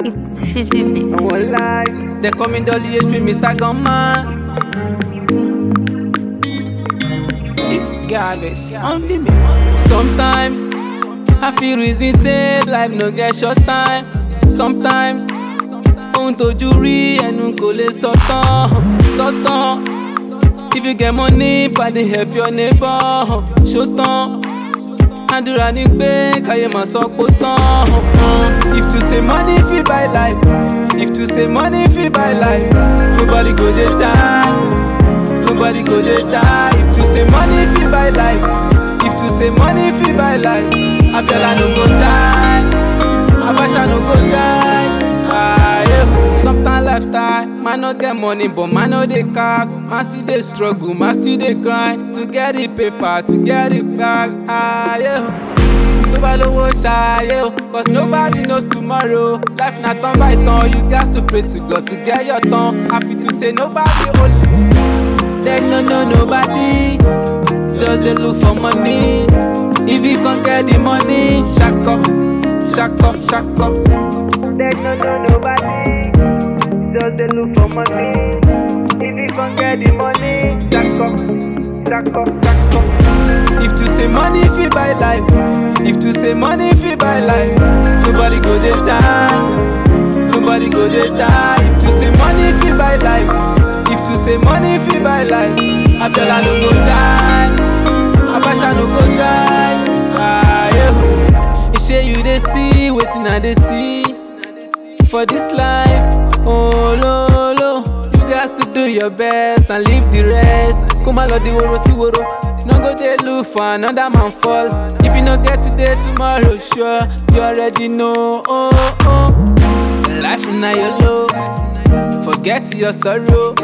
It's fizzy bit. Our life. They call me Dolly HP, Mr. Gunman. It's garbage on the mix. Sometimes I feel reason say life no get short time. Sometimes ohun tójú rí ẹnu kò lè sọ tán sọ tán. If you get money, pàdé help your neighbor. Ṣó tán. àdúrà ní pé káyé máa sọ pé ó tán. if to say money fit buy life if to say money fit buy life nobody go dey die nobody go dey die if to say money fit buy life if to say money fit buy life abiola no go die abacha no go die. Ah, yeah. Sometimes lifetime, man no get money, but man no dey cast. Man still dey struggle, man still dey grind to get the paper, to get it back. Ah, yeah. tó bá lówó ṣàyè o cause nobody knows tomorrow life na turn by turn you gats to pray to God to get your turn happy to say nobody only dem no know nobody just dey look for money if you come get the money ṣakọ ṣakọ ṣakọ. dem no know nobody just dey look for money if you come get the money ṣakọ ṣakọ ṣakọ. If to say money fit buy life, if to say money fit buy life, nobody go dey die, nobody go dey die. If to say money fit buy life, if to say money fit buy life, Abiola no go die, Abacha no go die. Ah, yeah. Shey you dey see wetin I dey see for this life, oh lo lo. You gats to do your best and leave the rest. Kó má lọ di woro sí woro. No go dey look for another man fall. If you no get today, tomorrow sure. You already know. Oh, oh. Life na your low. Forget your sorrow.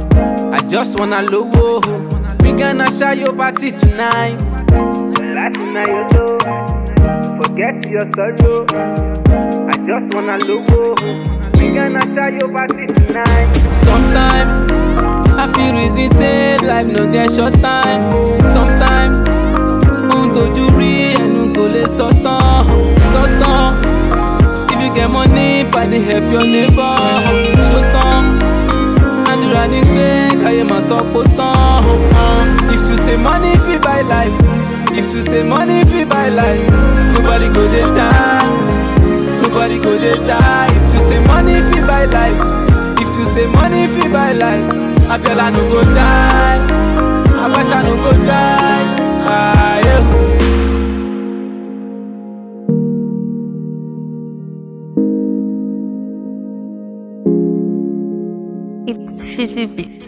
I just wanna lowo. We gonna share your party tonight. Life na your low. Forget your sorrow. I just wanna lowo. We gonna share your party tonight. Sometimes I feel reason say life no get short time. Sometimes ohun tójú rí ẹnu kò lè sọ tán sọ tán. If you get money, pàdé help your neighbor. Ṣó tán? Àdúrà ní pé káyé máa sọ pé ó tán. If to say money fit buy life, if to say money fit buy life, nobody go dey die. Nobody go dey die. If to say money fit buy life, if to say money fit buy life, Abiola no go die, Abacha no go die. Ah, yeah. It's fizzy bit.